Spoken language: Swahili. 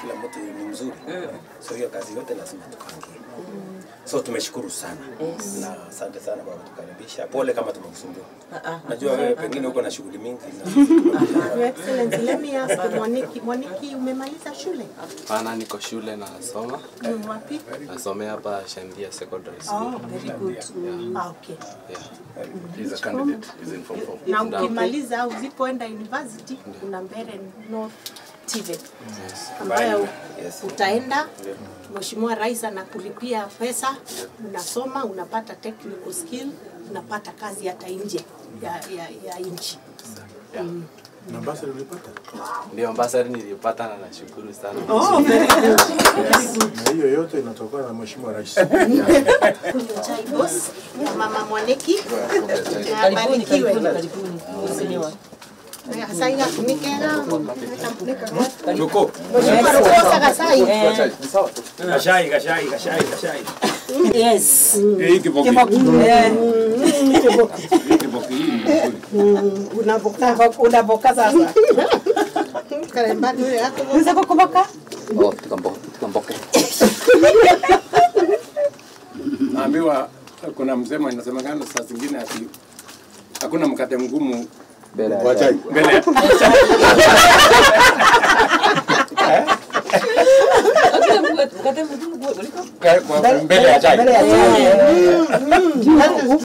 kila mtu ni mzuri so hiyo kazi yote lazima tupangie so tumeshukuru sana na asante sana kwa kutukaribisha pole kama tumekusumbua najua wewe pengine uko na shughuli mingi na sisi tumekuja. Your Excellency, let me ask Mwaniki, Mwaniki umemaliza shule? Hapana, niko shule nasoma, Mm, Wapi? nasomea hapa Shandia Secondary Oh, School. very good. Ah, okay. Yeah. He's a candidate. He's in form four. Na ukimaliza au usipoenda university kuna Mbeere North TVET ambayo Yes. utaenda Mheshimiwa Rais anakulipia pesa, unasoma, unapata technical skill, unapata kazi hata nje ya, ya, ya nchi. Na basi ulipata? Ndio ambassador nilipata na nashukuru sana. Oh, very good. Na hiyo yote inatokana na Mheshimiwa Rais. Kunywa chai boss ya Mama Mwaniki. Na abarikiwe. Gasai gakunikega. Tuko. Mheshimiwa Rukosa Gasai. Gashai, gashai, gashai, gashai. Yes. Hii kiboki. Eh, Hii kiboki hii ni nzuri. Unavuka. Unaboka sasa. Karembani ule yako. Unaweza kukumbuka? Oh, tukamboke, tukamboke. Naambiwa kuna msemo inasemekana saa zingine ati hakuna mkate mgumu Mbele Wa chai. mbele ya Mkate mgumu kuliko kwa- kwa- mbele ya chai. mbele ya chai.